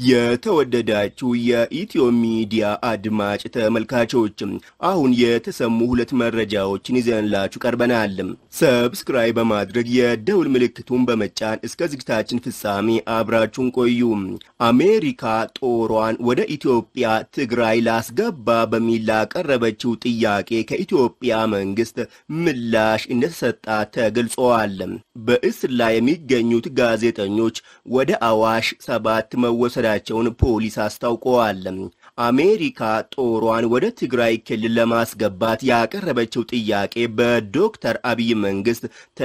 የተወደዳችሁ የኢትዮ ሚዲያ አድማጭ ተመልካቾችም አሁን የተሰሙ ሁለት መረጃዎችን ይዘንላችሁ ቀርበናል። ሰብስክራይብ በማድረግ የደውል ምልክቱን በመጫን እስከ ዝግጅታችን ፍጻሜ አብራችሁን ቆዩ። አሜሪካ ጦሯን ወደ ኢትዮጵያ ትግራይ ላስገባ በሚል ላቀረበችው ጥያቄ ከኢትዮጵያ መንግስት ምላሽ እንደተሰጣት ተገልጸዋል። በእስር ላይ የሚገኙት ጋዜጠኞች ወደ አዋሽ ሰባት መወሰዳቸውን ፖሊስ አስታውቀዋል። አሜሪካ ጦሯን ወደ ትግራይ ክልል ለማስገባት ያቀረበችው ጥያቄ በዶክተር አብይ መንግስት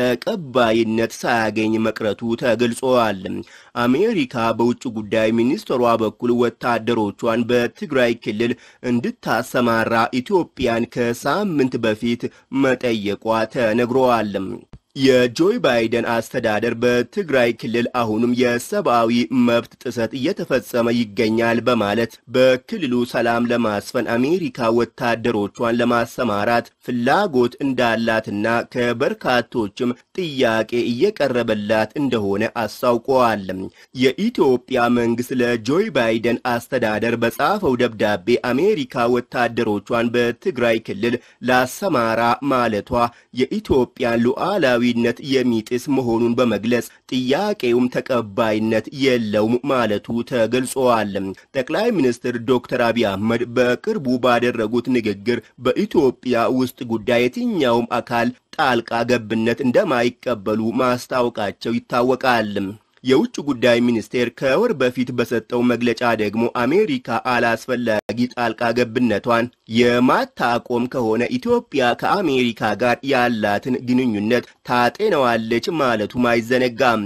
ተቀባይነት ሳያገኝ መቅረቱ ተገልጿል። አሜሪካ በውጭ ጉዳይ ሚኒስትሯ በኩል ወታደሮቿን በትግራይ ክልል እንድታሰማራ ኢትዮጵያን ከሳምንት በፊት መጠየቋ ተነግሯል። የጆይ ባይደን አስተዳደር በትግራይ ክልል አሁንም የሰብአዊ መብት ጥሰት እየተፈጸመ ይገኛል በማለት በክልሉ ሰላም ለማስፈን አሜሪካ ወታደሮቿን ለማሰማራት ፍላጎት እንዳላትና ከበርካቶችም ጥያቄ እየቀረበላት እንደሆነ አስታውቀዋል። የኢትዮጵያ መንግስት ለጆይ ባይደን አስተዳደር በጻፈው ደብዳቤ አሜሪካ ወታደሮቿን በትግራይ ክልል ላሰማራ ማለቷ የኢትዮጵያን ሉዓላዊ ነት የሚጥስ መሆኑን በመግለጽ ጥያቄውም ተቀባይነት የለውም ማለቱ ተገልጿል። ጠቅላይ ሚኒስትር ዶክተር አብይ አህመድ በቅርቡ ባደረጉት ንግግር በኢትዮጵያ ውስጥ ጉዳይ የትኛውም አካል ጣልቃ ገብነት እንደማይቀበሉ ማስታወቃቸው ይታወቃል። የውጭ ጉዳይ ሚኒስቴር ከወር በፊት በሰጠው መግለጫ ደግሞ አሜሪካ አላስፈላጊ ጣልቃ ገብነቷን የማታቆም ከሆነ ኢትዮጵያ ከአሜሪካ ጋር ያላትን ግንኙነት ታጤነዋለች ማለቱም አይዘነጋም።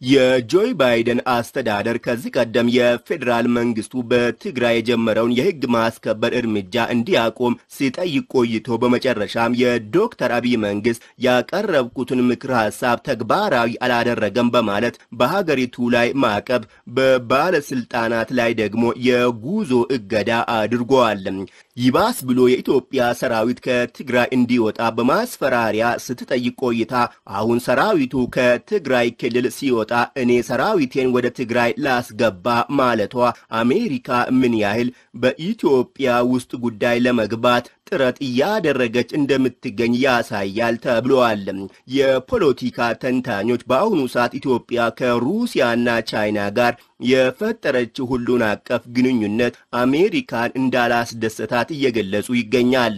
የጆይ ባይደን አስተዳደር ከዚህ ቀደም የፌዴራል መንግስቱ በትግራይ የጀመረውን የህግ ማስከበር እርምጃ እንዲያቆም ሲጠይቅ ቆይቶ በመጨረሻም የዶክተር አብይ መንግስት ያቀረብኩትን ምክር ሀሳብ ተግባራዊ አላደረገም በማለት በሀገሪቱ ላይ ማዕቀብ፣ በባለስልጣናት ላይ ደግሞ የጉዞ እገዳ አድርጓል። ይባስ ብሎ የኢትዮጵያ ሰራዊት ከትግራይ እንዲወጣ በማስፈራሪያ ስትጠይቅ ቆይታ አሁን ሰራዊቱ ከትግራይ ክልል ሲወጣ እኔ ሰራዊቴን ወደ ትግራይ ላስገባ ማለቷ አሜሪካ ምን ያህል በኢትዮጵያ ውስጥ ጉዳይ ለመግባት ጥረት እያደረገች እንደምትገኝ ያሳያል ተብሏል። የፖለቲካ ተንታኞች በአሁኑ ሰዓት ኢትዮጵያ ከሩሲያና ቻይና ጋር የፈጠረችው ሁሉን አቀፍ ግንኙነት አሜሪካን እንዳላስደሰታት እየገለጹ ይገኛል።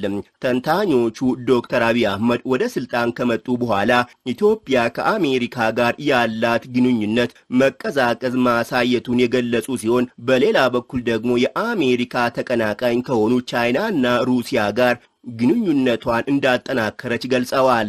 ተንታኞቹ ዶክተር አብይ አህመድ ወደ ስልጣን ከመጡ በኋላ ኢትዮጵያ ከአሜሪካ ጋር ያላት ግንኙነት መቀዛቀዝ ማሳየቱን የገለጹ ሲሆን በሌላ በኩል ደግሞ የአሜሪካ ተቀናቃኝ ከሆኑ ቻይናና ሩሲያ ጋር ግንኙነቷን እንዳጠናከረች ገልጸዋል።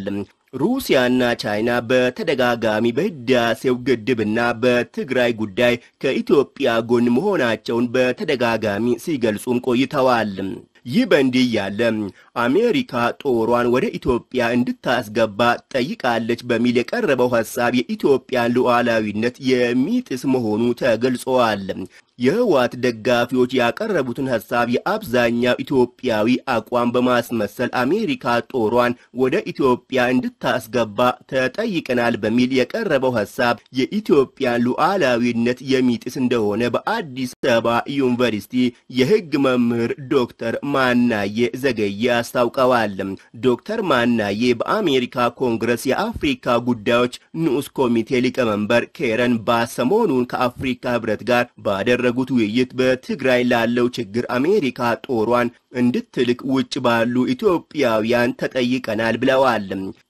ሩሲያና ቻይና በተደጋጋሚ በህዳሴው ግድብና በትግራይ ጉዳይ ከኢትዮጵያ ጎን መሆናቸውን በተደጋጋሚ ሲገልጹም ቆይተዋል። ይህ በእንዲህ ያለ አሜሪካ ጦሯን ወደ ኢትዮጵያ እንድታስገባ ጠይቃለች በሚል የቀረበው ሐሳብ የኢትዮጵያን ሉዓላዊነት የሚጥስ መሆኑ ተገልጸዋል። የህወሓት ደጋፊዎች ያቀረቡትን ሐሳብ የአብዛኛው ኢትዮጵያዊ አቋም በማስመሰል አሜሪካ ጦሯን ወደ ኢትዮጵያ እንድታስገባ ተጠይቀናል በሚል የቀረበው ሐሳብ የኢትዮጵያን ሉዓላዊነት የሚጥስ እንደሆነ በአዲስ አበባ ዩኒቨርሲቲ የህግ መምህር ዶክተር ማናዬ ዘገየ አስታውቀዋል። ዶክተር ማናዬ በአሜሪካ ኮንግረስ የአፍሪካ ጉዳዮች ንዑስ ኮሚቴ ሊቀመንበር ኬረን ባስ ሰሞኑን ከአፍሪካ ህብረት ጋር ባደረጉት ውይይት በትግራይ ላለው ችግር አሜሪካ ጦሯን እንድትልክ ውጭ ባሉ ኢትዮጵያውያን ተጠይቀናል ብለዋል።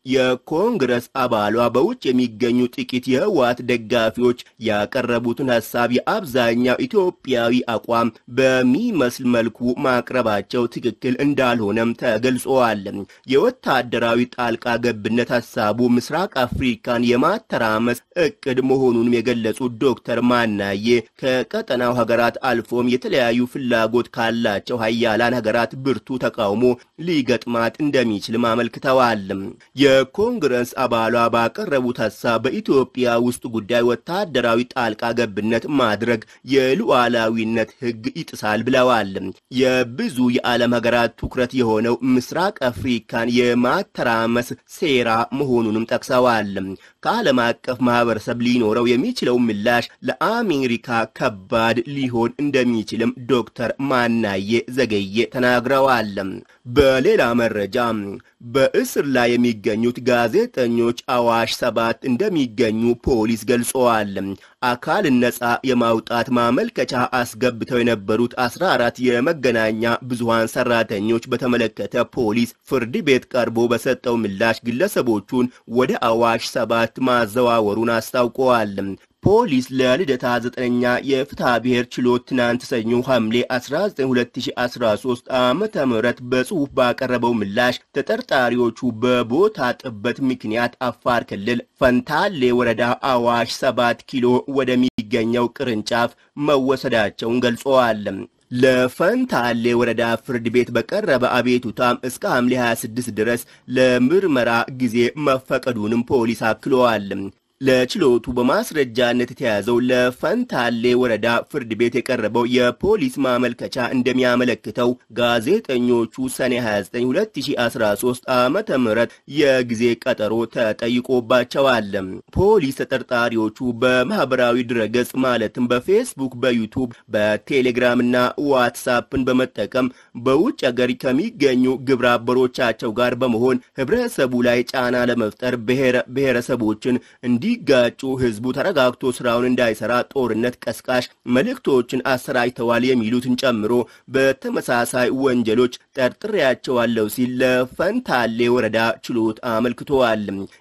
የኮንግረስ አባሏ በውጭ የሚገኙ ጥቂት የህወሓት ደጋፊዎች ያቀረቡትን ሐሳብ የአብዛኛው ኢትዮጵያዊ አቋም በሚመስል መልኩ ማቅረባቸው ትክክል እንዳልሆነም ተገልጸዋል። የወታደራዊ ጣልቃ ገብነት ሐሳቡ ምስራቅ አፍሪካን የማተራመስ እቅድ መሆኑንም የገለጹት ዶክተር ማናዬ ከቀጠናው ሀገራት አልፎም የተለያዩ ፍላጎት ካላቸው ሀያላን ሀገራት ሀገራት ብርቱ ተቃውሞ ሊገጥማት እንደሚችልም አመልክተዋል። የኮንግረስ አባሏ ባቀረቡት ሀሳብ በኢትዮጵያ ውስጥ ጉዳይ ወታደራዊ ጣልቃ ገብነት ማድረግ የሉዓላዊነት ሕግ ይጥሳል ብለዋል። የብዙ የዓለም ሀገራት ትኩረት የሆነው ምስራቅ አፍሪካን የማተራመስ ሴራ መሆኑንም ጠቅሰዋል። ከዓለም አቀፍ ማህበረሰብ ሊኖረው የሚችለው ምላሽ ለአሜሪካ ከባድ ሊሆን እንደሚችልም ዶክተር ማናዬ ዘገየ ተናግረዋል። በሌላ መረጃ በእስር ላይ የሚገኙት ጋዜጠኞች አዋሽ ሰባት እንደሚገኙ ፖሊስ ገልጸዋል። አካልን ነጻ የማውጣት ማመልከቻ አስገብተው የነበሩት 14 የመገናኛ ብዙሃን ሰራተኞች በተመለከተ ፖሊስ ፍርድ ቤት ቀርቦ በሰጠው ምላሽ ግለሰቦቹን ወደ አዋሽ ሰባት ማዘዋወሩን አስታውቀዋል። ፖሊስ ለልደታ ዘጠነኛ የፍትሐ ብሔር ችሎት ትናንት ሰኞ ሐምሌ 19 2013 ዓመተ ምህረት በጽሑፍ ባቀረበው ምላሽ ተጠርጣሪዎቹ በቦታ ጥበት ምክንያት አፋር ክልል ፈንታሌ ወረዳ አዋሽ 7 ኪሎ ወደሚገኘው ቅርንጫፍ መወሰዳቸውን ገልጸዋል። ለፈንታሌ ወረዳ ፍርድ ቤት በቀረበ አቤቱታም እስከ ሐምሌ 26 ድረስ ለምርመራ ጊዜ መፈቀዱንም ፖሊስ አክለዋል። ለችሎቱ በማስረጃነት የተያዘው ለፈንታሌ ወረዳ ፍርድ ቤት የቀረበው የፖሊስ ማመልከቻ እንደሚያመለክተው ጋዜጠኞቹ ሰኔ 29 2013 ዓመተ ምህረት የጊዜ ቀጠሮ ተጠይቆባቸዋል። ፖሊስ ተጠርጣሪዎቹ በማህበራዊ ድረገጽ ማለትም በፌስቡክ፣ በዩቱብ፣ በቴሌግራምና ዋትሳፕን በመጠቀም በውጭ ሀገር ከሚገኙ ግብረ አበሮቻቸው ጋር በመሆን ህብረተሰቡ ላይ ጫና ለመፍጠር ብሔረሰቦችን እንዲ ጋጩ ህዝቡ ተረጋግቶ ስራውን እንዳይሰራ ጦርነት ቀስቃሽ መልእክቶችን አሰራጭተዋል የሚሉትን ጨምሮ በተመሳሳይ ወንጀሎች ጠርጥሬያቸዋለሁ ሲል ለፈንታሌ ወረዳ ችሎት አመልክተዋል።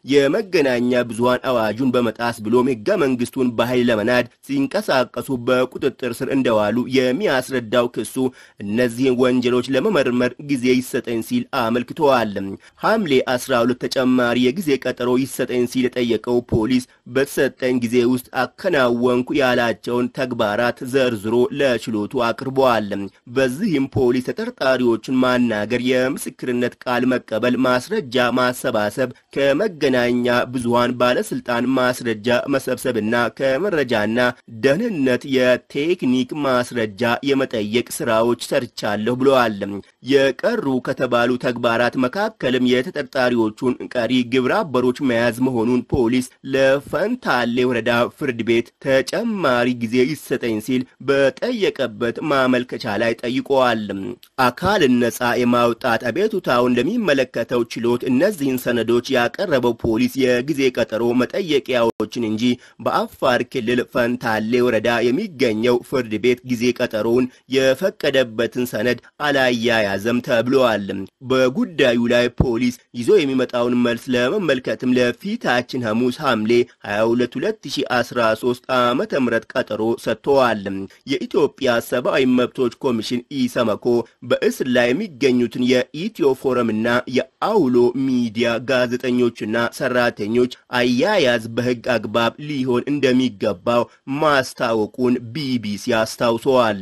የመገናኛ ብዙሃን አዋጁን በመጣስ ብሎም ህገ መንግስቱን በኃይል ለመናድ ሲንቀሳቀሱ በቁጥጥር ስር እንደዋሉ የሚያስረዳው ክሱ እነዚህን ወንጀሎች ለመመርመር ጊዜ ይሰጠኝ ሲል አመልክተዋል። ሐምሌ 12 ተጨማሪ የጊዜ ቀጠሮ ይሰጠኝ ሲል የጠየቀው ፖሊስ በተሰጠኝ ጊዜ ውስጥ አከናወንኩ ያላቸውን ተግባራት ዘርዝሮ ለችሎቱ አቅርበዋል። በዚህም ፖሊስ ተጠርጣሪዎችን ማናገር፣ የምስክርነት ቃል መቀበል፣ ማስረጃ ማሰባሰብ፣ ከመገናኛ ብዙሃን ባለስልጣን ማስረጃ መሰብሰብና ከመረጃና ደህንነት የቴክኒክ ማስረጃ የመጠየቅ ስራዎች ሰርቻለሁ ብለዋል። የቀሩ ከተባሉ ተግባራት መካከልም የተጠርጣሪዎቹን ቀሪ ግብረ አበሮች መያዝ መሆኑን ፖሊስ ለፈንታሌ ወረዳ ፍርድ ቤት ተጨማሪ ጊዜ ይሰጠኝ ሲል በጠየቀበት ማመልከቻ ላይ ጠይቀዋል። አካልን ነጻ የማውጣት አቤቱታውን ለሚመለከተው ችሎት እነዚህን ሰነዶች ያቀረበው ፖሊስ የጊዜ ቀጠሮ መጠየቂያዎችን እንጂ በአፋር ክልል ፈንታሌ ወረዳ የሚገኘው ፍርድ ቤት ጊዜ ቀጠሮውን የፈቀደበትን ሰነድ አላያያዘም ተብለዋል። በጉዳዩ ላይ ፖሊስ ይዞ የሚመጣውን መልስ ለመመልከትም ለፊታችን ሐሙስ ሐምሌ 22 2013 ዓመተ ምህረት ቀጠሮ ሰጥተዋል። የኢትዮጵያ ሰብአዊ መብቶች ኮሚሽን ኢሰመኮ በእስር ላይ የሚገኙትን የኢትዮ ፎረምና የአውሎ ሚዲያ ጋዜጠኞችና ሰራተኞች አያያዝ በሕግ አግባብ ሊሆን እንደሚገባው ማስታወቁን ቢቢሲ አስታውሰዋል።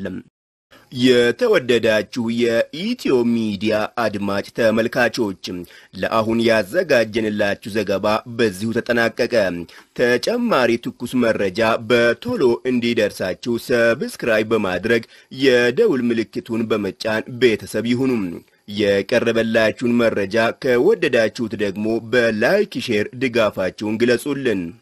የተወደዳችሁ የኢትዮ ሚዲያ አድማጭ ተመልካቾች ለአሁን ያዘጋጀንላችሁ ዘገባ በዚሁ ተጠናቀቀ። ተጨማሪ ትኩስ መረጃ በቶሎ እንዲደርሳችሁ ሰብስክራይብ በማድረግ የደውል ምልክቱን በመጫን ቤተሰብ ይሁኑ። የቀረበላችሁን መረጃ ከወደዳችሁት ደግሞ በላይክ ሼር ድጋፋችሁን ግለጹልን።